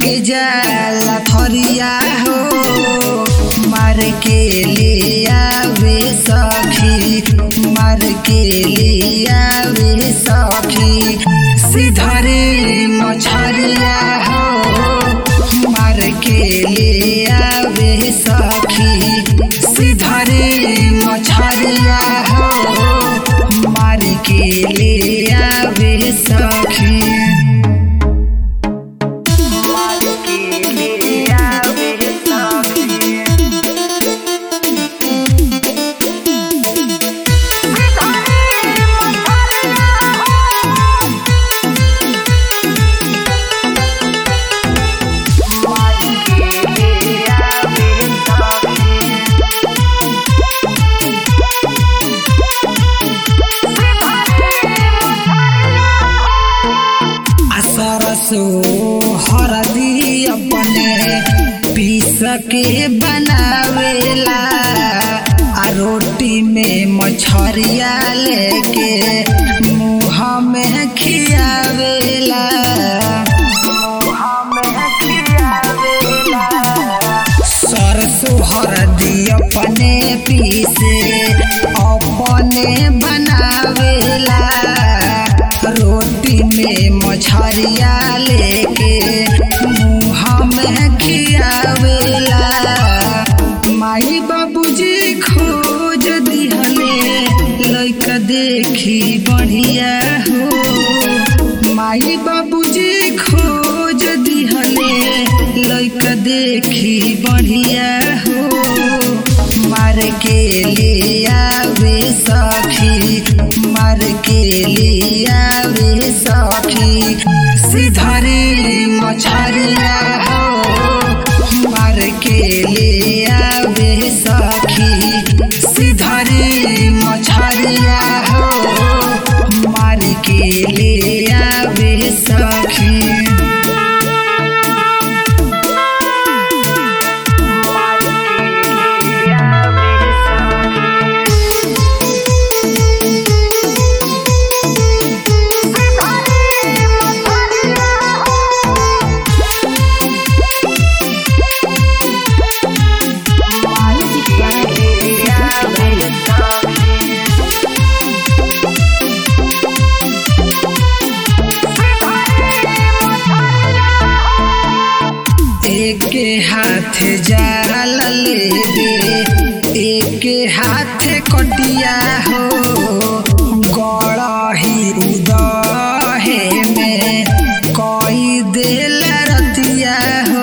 लेके जाला थरिया हो मार के ले आवे सखी मार के ले आवे सखी सिधरे मछरिया हो मार के ले आवे सखी सिधरे मछरिया हो मार के ले आवे सखी मार के ले आवे सखी सरसो हरदी अपने पीस के बनावेला आ रोटी में मछरिया लेके मुँह में खियावेला मुँह में खियावेला सरसो हरदी अपने पीसे अपने बनावेला रोटी में मछरिया लेके मुँह में खियावेला माई बाबूजी खोज दिहले लइका देखी बढ़िया हो माई बाबूजी खोज दिहले लइका देखी बढ़िया हो मार के ले आवे सखी मार के ले आवे सखी सिधरे मछरिया हो मार के ले आवे सखी सिधरे मछरिया हो मार के ले आवे सखी एक हाथ जाल लेबे एक हाथ कटिया हो गड़ही उदहे में कई देल रतिया हो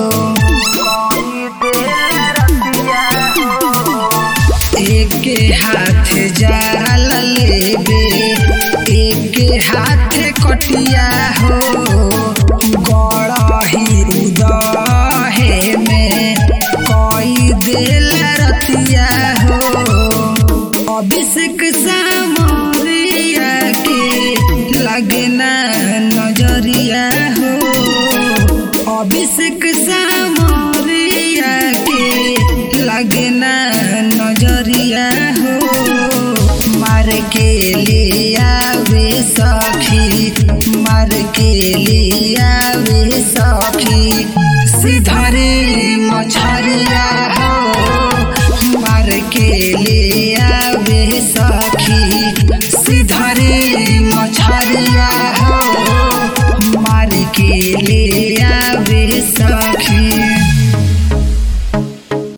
एक हाथ जाल लेबे एक हाथ कटिया हो गड़ही उदहे में कई देल रतिया हो अभिषेक सामरिया के लगे ना नजरिया हो अभिषेक सामरिया के लगे ना नजरिया हो मार के ले आवे सखी मार के ले आवे सखी सिधरे मछरिया हो मार के ले